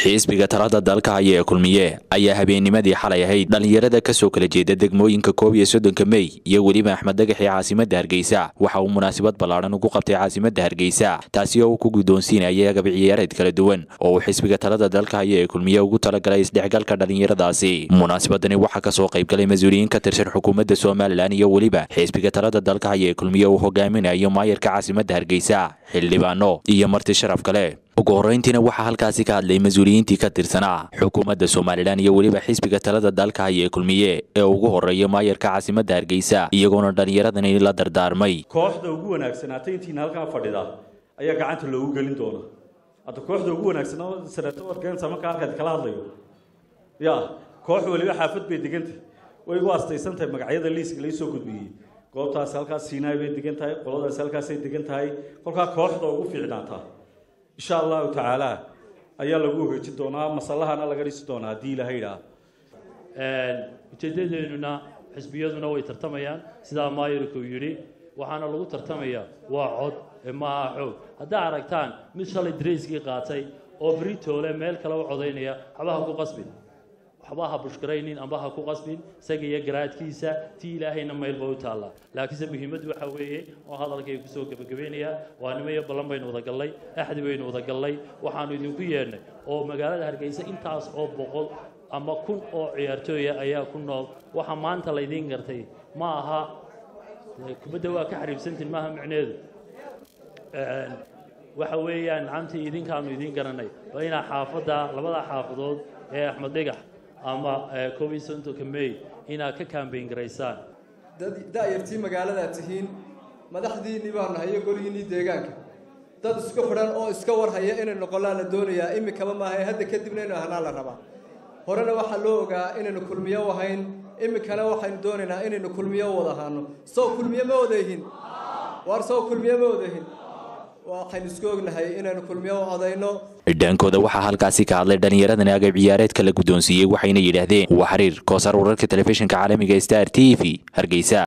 xisbiga talada dalka haya ee kulmiye ayaa habeennimadii xalay ahayd dhallinyarada ka soo kala jeeda degmooyinka koob iyo soddonka mey iyo weliba axmed dagaxii caasimadda hargeysa waxa uu munaasabad ballaadhan ugu qabtay caasimadda hargeysa taasi oo uu ku guddoonsiinayay agab ciyaareed kala duwan oo uu xisbiga talada dalka haya ee kulmiye ugu talagalay isdhexgalka dhallinyaradaasi munaasabadani waxaa ka soo qaybgalay mas-uuliyiin ka tirsan xukuumadda somalilan iyo weliba xisbiga talada dalka haya ee kulmiye uu hogaaminayo maayarka caasimadda hargeysa xildhibaano iyo marti sharaf kale ugu horreyntiina waxaa halkaasi ka hadlay mas-uuliyiintii ka tirsanaa xukuumadda somalilan iyo weliba xisbiga talada dalka haya ee kulmiye ee ugu horreeya maayarka caasimadda hargeysa iyagoona dhallinyaradani la dardaarmay kooxda ugu wanaagsanaatay intiina halkaa fadhida ayaa gacanta loogu gelin doona hadda kooxda ugu wanaagsanaa senato warkeensa markaa halkaad kala hadlayo ya koox waliba xaafad bay degantay way igu astaysan tahay magacyada liiska laysoo gudbiyey goobtaas halkaas siinaay bay degan tahay qoladaas halkaasay degan tahay kolkaa kooxda ugu fiicnaataa insha allahu tacaala ayaa lagu hoojin doonaa masalahana laga dhisi doonaa haddii ilahay idhaa ujeedadeennuna xisbiyaduna way tartamayaan sidaa maayirku yidhi waxaana lagu tartamayaa waa cod maaha xoog haddaa aragtaan mid shalay darayskii qaatay oo britoole meel kale u codaynaya waxba ha ku qasbin waxba ha bushkaraynin amba ha ku qasbin isaga iyo garaadkiisa tii ilaahayna maylba u taallaa laakiinse muhiimaddu waxa weeye oo hadalkay kusoo gebagabaynayaa waa nimo iyo ballan baynu wada gallay axdi baynu wada gallay waxaanu idinku yeedhnay oo magaalada hargeysa intaas oo boqol ama kun oo ciyaartooya ayaa ku nool waxa maanta laydiin gartay ma aha kubadda waa ka xariibsantiin maaha micneedu waxa weeyaan nacamtii idinkaanu idiin garanay waa inaa xaafadda labada xaafadood ee axmed dhigax ama koob iyo soddonka mey inaad ka kaambayn garaysaan dad da'yartii magaaladaa tihiin madaxdiinnii baa nahay iyo goligiinnii deegaanka dad isku xidhan oo iska warhaya inay noqollaa la doonayaa imikaba maaha ee hadda kadibna inu ahnaa la rabaa horena waxaa loo ogaa inaynu kulmiyo ahayn iminkana waxaynu doonaynaa inaynu kulmiyo wada ahaano sow kulmiye ma wadayihin waar sow kulmiye ma wadayihin waxaynu isku ognahay inaynu kulmiyo u codayno dhaankooda waxaa halkaasi ka hadlay dhallinyaradani agab ciyaareedka la guddoonsiiyey waxayna yidhaahdeen waa xiriir koosar wararka telefishinka caalamiga star t v hargeysa